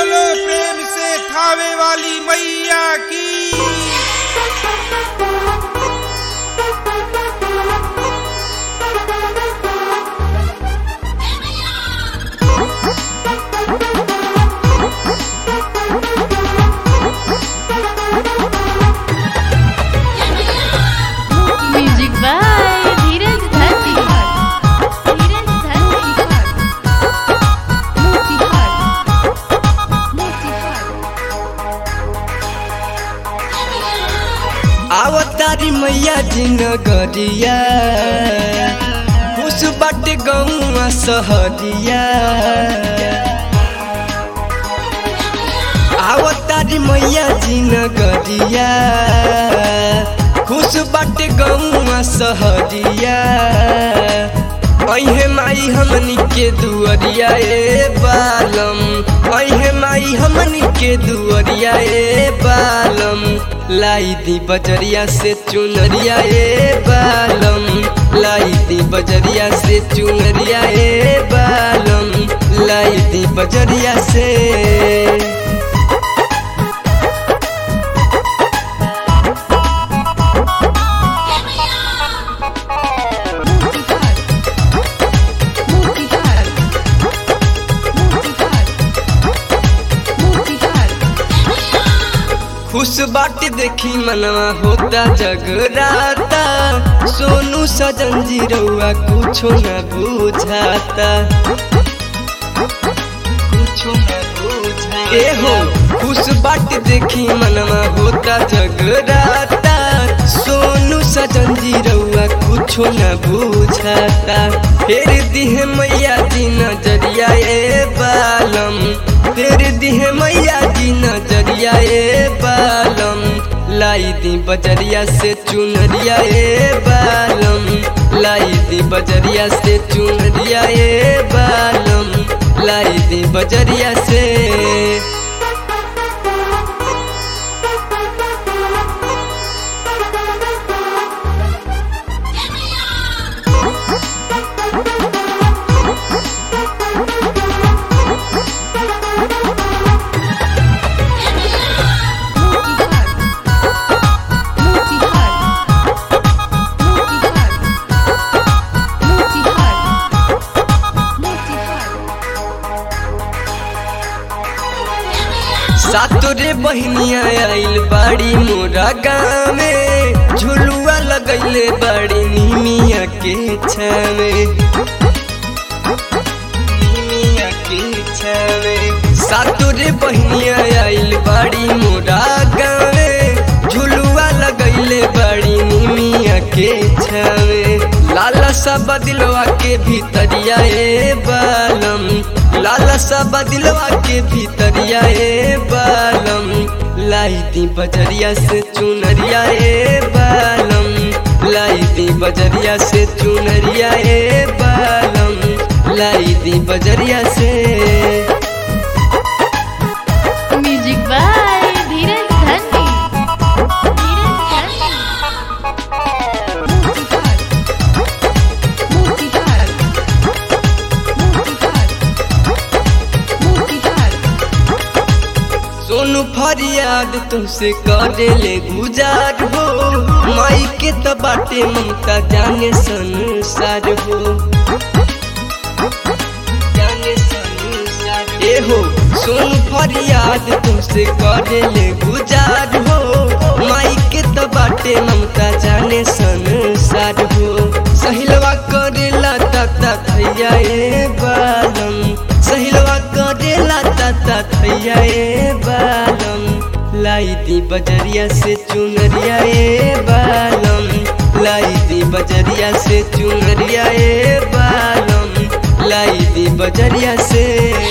बोलो प्रेम से खावे वाली मैया की म्यूजिक बाय धीरज धरती धीरज धरती आवतारी मैया जी नगरिया खुश बाटे गौआ सहरिया आवतारी मैया जी नगरिया खुश बाटे गौआ सहरिया अहे माई हमनी के दुअरिया ए बालम अहे माई हमनी के दुअरिया ए बालम लाई दी बजरिया से चुनरिया ए बालम लाई दी बजरिया से चुनरिया ए बालम लाई दी बजरिया से खुश बाटे देखी मनवा होता जगराता सोनू सजन जी रउआ कुछो न बुझाता कुछो न बुझाता ए हो खुश बाटे देखी मनवा होता जगराता सोनू सजन जी रउआ कुछो न बुझाता फेर दिहे मैया जी नजरिया ए बालम फेर दिहे मैया जी नजरिया ए बालम लाई दी बजरिया से चुनरिया ए बालम लाई दी बजरिया से चुनरिया ए बालम लाई दी बजरिया से सातोरे बहनिया आइल बाड़ी मोरा गाँव में झुलुआ लगैले बाड़ी निमिया के छावे निमिया के छावे सातोरे बहनिया आइल बाड़ी मोरा गाँव में झुलुआ लगैले बाड़ी निमिया के छावे लाला सा बदिलवा के भीतरिया ए बालम लाला सा बदिलवा के भीतरिया ए बालम लाई दी बजरिया से चुनरिया ए बालम लाई दी बजरिया से चुनरिया ए बालम लाई दी बजरिया से म्यूजिक बाय धीरज धरती धीरज धरती सोनू फरियाद तुमसे करे ले गुजार हो माई के तो बाटे ममता जाने संसार हो जाने संसार ए हो सोनू फरियाद तुमसे करे ले गुजार हो माई के तो बाटे ममता जाने संसार हो सहिलवा करेला ताता थैया ए बालम सहिलवा करेला ताता थैया ए बालम लाई दी बजरिया से चुनरिया ए बालम लाई दी बजरिया से चुनरिया ए बालम लाई दी बजरिया से